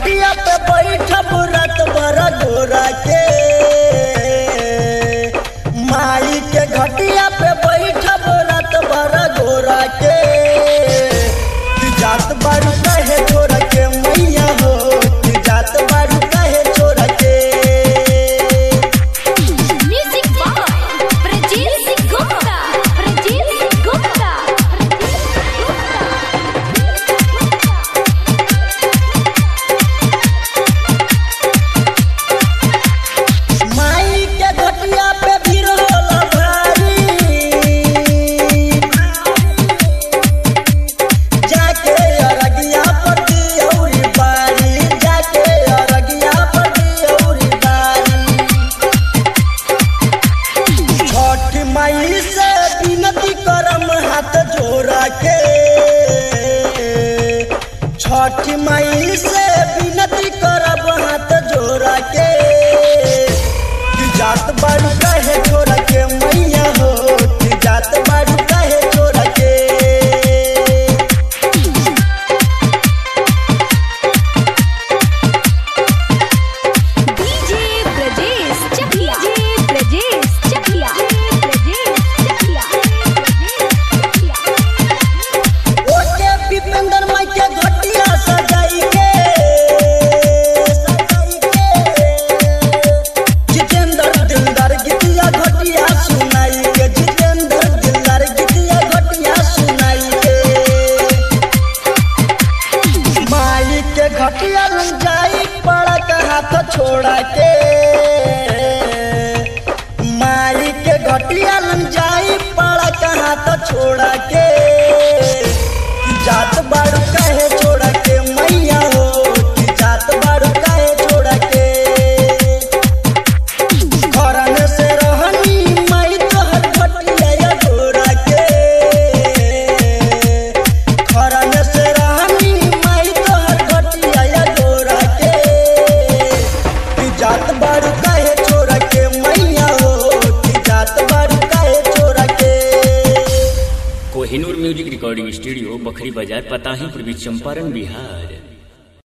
घटिया पे बैठब रात भर गोरा के माई के घटिया पे बैठब रात भर गोरा के तू जात बारू कहे छोड़ के मैया हो तू जात बारू कहे छोड़ के Music by Prajeet Singh Gupta. Prajeet Singh Gupta. माई के घटिया पे भीड़ होला भारी जाके अरगिया पर दियौरी बारी जाके अरगिया पर दियौरी बारी छठ माई से विनती करम हाथ जोड़ा के छठ माई से विनती करब हाथ जोड़ा के तू जात बारू कहे छोड़ के मैया हो तू जात बारू कहे छोड़ के DJ Brajesh Chakla. DJ Brajesh Chakla. Brajesh Chakla. ओके पिपेंद्र माई के घटिया सजाई के सजाई के जितेंद्र दिलदार गीतिया घटिया सुनाई के जितेंद्र दिलदार गीतिया घटिया सुनाई के माई के घटिया लग जाई पड़ा का हाथ छोड़ा के माई के घटिया लग जाई पड़ा का हाथ छोड़ा के जात बारू कहे छोड़ा के मैया हो कि जात बारू कहे छोड़ा के खरन से रहनी माई तोहर घटिया या घोड़ा के खरन से रहनी माई तोहर घटिया या घोड़ा के कि जात बारू कहे छोड़ा के मैया हो कि जात बारू कहे छोड़ा के Kohinoor music recording studio Bakhri बाजार पताही पूर्वी चंपारण बिहार